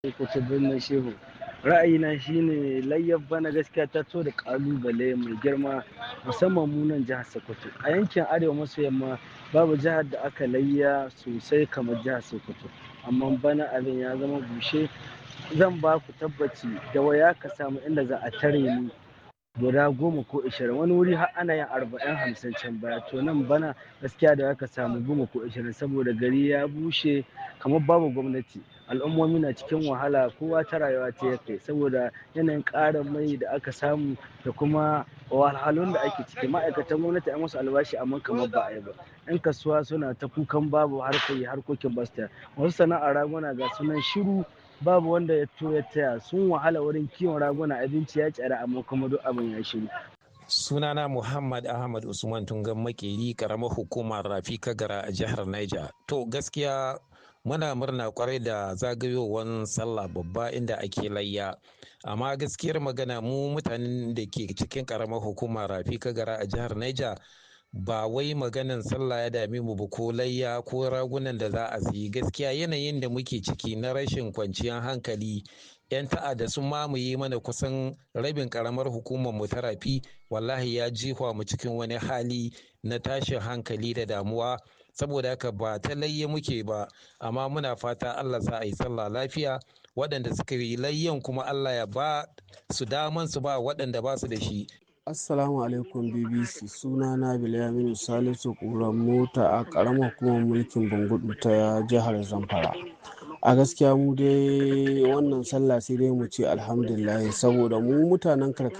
Sokoto birnin Shehu. Ra'ayina shine layyar bana gaskiya ta to da ƙalubale mai girma musamman mu nan jihar Sokoto. A yankin Arewa maso yamma babu jihar da aka layya sosai kamar jihar Sokoto. Amma bana abin ya zama bushe. Zan ba ku tabbaci da waya ka samu inda za a tare ni guda goma ko ashirin. Wani wuri har ana yin arba'in hamsin can baya. To nan bana gaskiya da aka samu goma ko ashirin saboda gari ya bushe kamar babu gwamnati. Al'ummomi na cikin wahala kowa ta rayuwa ta yake saboda yanayin ƙarin mai da aka samu da kuma wahalhalun da ake ciki. Ma'aikatan gwamnati an musu albashi amma kamar ba a yi ba. 'Yan kasuwa suna ta kukan babu harkar yi harkokin basu tafiya. Masu sana'ar raguna ga sunan shiru babu wanda ya to ya taya. Sun wahala wurin kiwon raguna abinci ya tsada amma kuma duk abin ya shiru. Sunana Muhammad Ahmad Usman Tungan Makeri karamar hukumar Rafi Kagara a jihar Niger. To gaskiya muna murna kwarai da zagayowar sallah babba inda ake layya. Amma gaskiyar magana mu mutanen da ke cikin karamar hukumar Rafi Kagara a jihar Niger ba wai maganan sallah ya dame mu ba ko layya ko ragunan da za a siyi gaskiya yanayin da muke ciki na rashin kwanciyar hankali 'yan ta'adda sun mamaye mana kusan rabin karamar hukumar mu ta rafi wallahi ya jefa mu cikin wani hali na tashin hankali da damuwa saboda haka ba ta layya muke ba amma muna fata Allah sa a yi sallah lafiya waɗanda suka yi layyan kuma Allah ya ba su daman su ba waɗanda ba su da shi Assalamu alaikum BBC suna na Bilyaminu Salisu ƙuran mota a ƙaramar hukumar mulkin Bangudu ta jihar Zamfara. A gaskiya mu dai wannan sallah sai dai mu ce alhamdulillah saboda mu mutanen karkara